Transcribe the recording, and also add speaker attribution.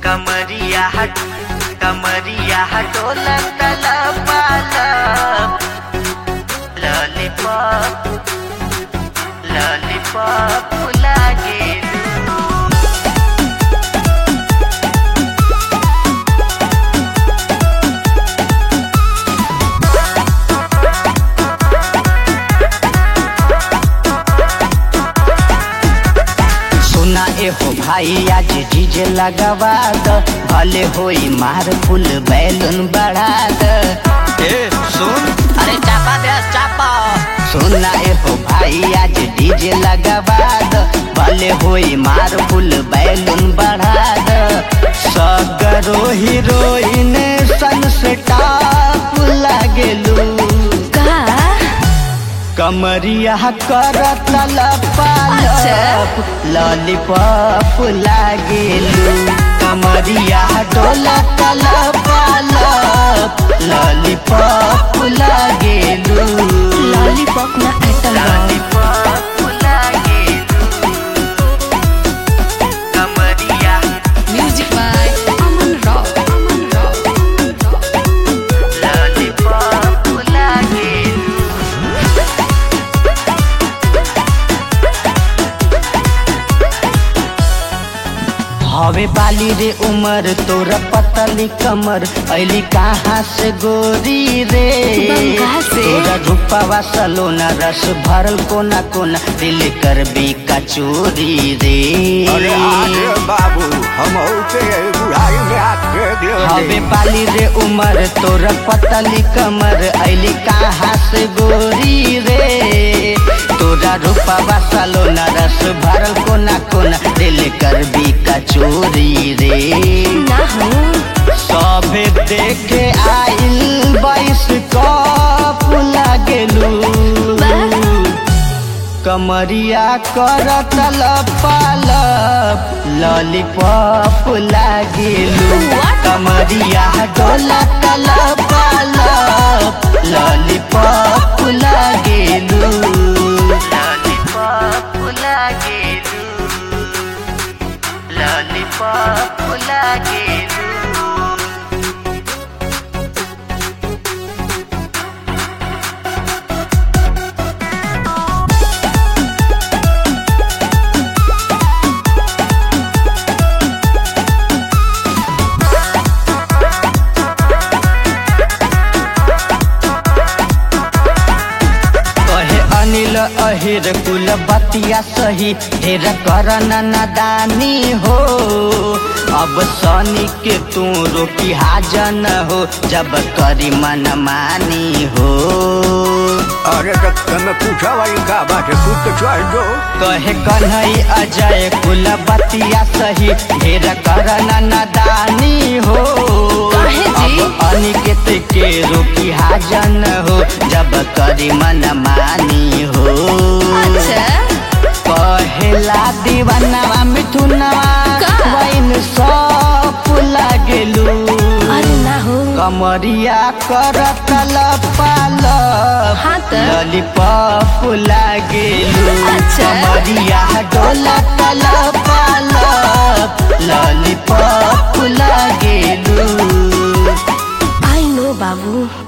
Speaker 1: कमरिया हट कमरिया हटोला तला पाला लॉलीपॉप लॉलीपॉप लागे
Speaker 2: सुना ए हो भाई आज डीजे लगवा द भले होई मार फुल बैलून बढ़ा द
Speaker 1: ए सुन
Speaker 2: अरे चापा दे चापा सुना ए हो भाई आज डीजे लगवा द भले होई मार फुल बैलून बढ़ा द सगरो हीरोइन सन से टाप लागेलू
Speaker 3: का
Speaker 2: कमरिया कर तलप
Speaker 3: अच्छा।
Speaker 2: लॉलीपॉप लागेलू कमरिया डोला तलप लॉलीपॉप लागेलू
Speaker 3: लॉलीपॉप ना एटल
Speaker 1: लॉलीपॉप लागे कमरिया
Speaker 3: music by Aman rock Aman rock
Speaker 1: lollipop लागे
Speaker 2: हवे बाली रे उमर तोरा पतली कमर ऐली कहाँ से गोरी रे
Speaker 3: बंगाल से।
Speaker 2: तोरा रूपावा सलोना रस भरल कोना कोना दिल कर भी कचोरी रे
Speaker 4: अरे आगे बाबू हम के बुढ़ाई में आके
Speaker 2: हवे
Speaker 4: दे
Speaker 2: बाली रे उमर तोरा पतली कमर ऐली कहाँ से गोरी रे तोरा रूपावा सलोना रस भरल कोना कोना दिल कर भी कचोरी रे
Speaker 3: ना हो
Speaker 2: सभे देखे आइल बाईस कप लागेलू कमरिया कर तलपालप लॉलीपॉप लागेलू
Speaker 3: What?
Speaker 2: कमरिया डोला तलपालप लॉलीपॉप लागेलू
Speaker 1: लॉलीपॉप लागे लॉलीपॉप लागे
Speaker 2: कहे अनिल अहिर कुल बतिया सही ढेर कर नादानी हो अब सनी के तू रोकी हाजन हो जब करी मन मानी हो
Speaker 4: अरे तो तुम पूछा भाई का बात है खुद तो चल दो
Speaker 2: कहे कन्हई अजय कुल बतिया सही ढेर कर नादानी हो
Speaker 3: काहे जी?
Speaker 2: अब अनिकेत के रोकी हाजन हो जब करी मन मानी हो
Speaker 3: अच्छा
Speaker 2: कहेला दीवानवा मिथुनवा
Speaker 3: का?
Speaker 2: वैन सब लागेलू
Speaker 3: अरे ना हो
Speaker 2: कमरिया कर तलपाल
Speaker 3: हाँ त।
Speaker 2: लॉलीपॉप लागेलू
Speaker 3: अच्छा।
Speaker 2: कमरिया डोला तलपाल लॉलीपॉप लागेलू
Speaker 3: आई नो बाबू